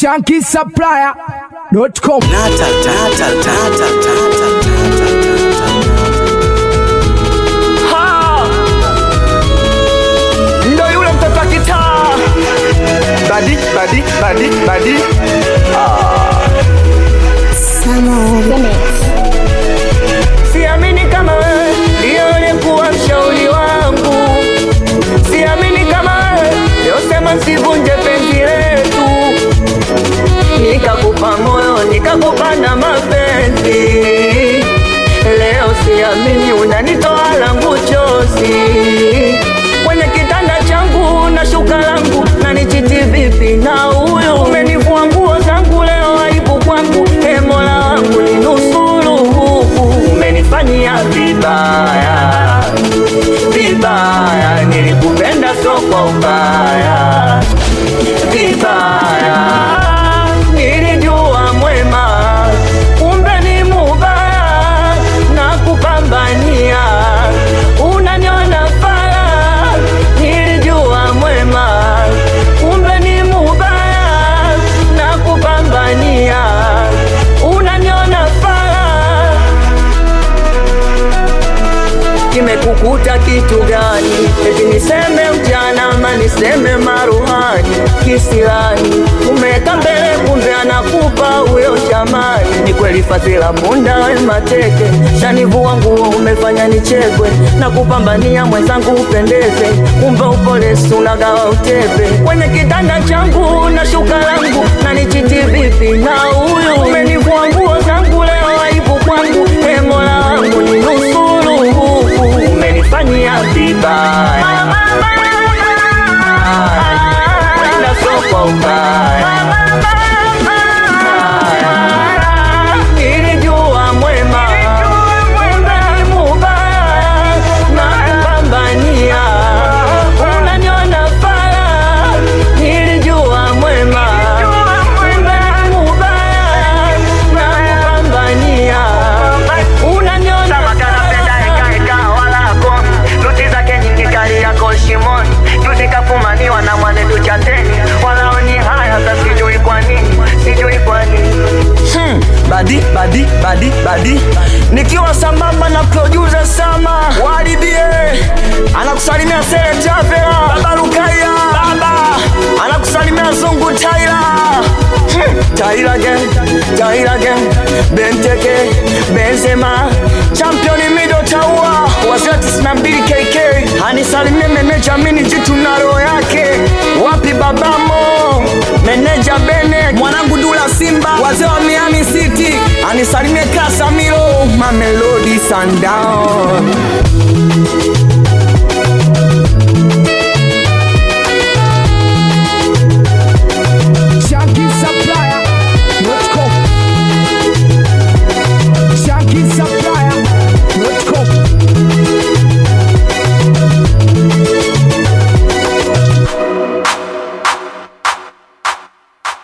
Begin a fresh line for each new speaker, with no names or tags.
shankisupplier.com.
Nata, tata, tata, tata, tata,
Ha! Ndo yule mtoto wa kitaa badi badi badi badi siamini kama wewe ndiyo ulikuwa mshauri wangu siamini kama wewe yosema sivunje penzi letu nikakupa moyo nikakupa na mapenzi leo siamini unanitoa langu chozi kwenye kitanda changu na shuka langu na nichiti vipi na huyo umenivua nguo zangu leo aibu kwangu e mola wangu ni nusuru umenifanyia vibaya vibaya nilikupenda so kwa ubaya vibaya nilijua mwema kumbe ni mubaya na kupambania unaniona fara nilijua mwema kumbe ni mubaya na kupambania unaniona fara kimekukuta kitu gani? Eti niseme ujana ama niseme maruhani kisilani? Umeweka mbele, kumbe anakupa huyo shamani. Ni kweli fadhila punda we mateke, shanivua nguo umefanya nichekwe na kupambania mwenzangu upendeze, kumbe upole sunagawa utepe kwenye kitanda changu na shuka langu na nichiti vipi na huyu umenivua nguo zangu leo aibu kwangu, e mola wangu ni nusuru umenifanyia vibaya wenda soko ubaya nilijua mwema kumbe ni mubaya na kupambania unaniona fara nilijua mwema kumbe ni mubaya na kupambania unaniona
Luti zake nyingi kali yako shimoni, juzi kafumaniwa na mwanetu chateni, walaoni haya za sijui kwa nini, sijui kwa nini.
Hmm, badi badi badi badi nikiwa sambamba na producer sama walibie anakusalimia sere tavera baba lukaya baba anakusalimia zungu taira hmm, taira gen taira gen benteke benzema championi mido taua wazia 92 kk anisalimie meneja mini jitu na roho yake wapi babamo meneja bene mwanangu dula simba wazee wa miami city anisalimie kasamiro mamelodi sundown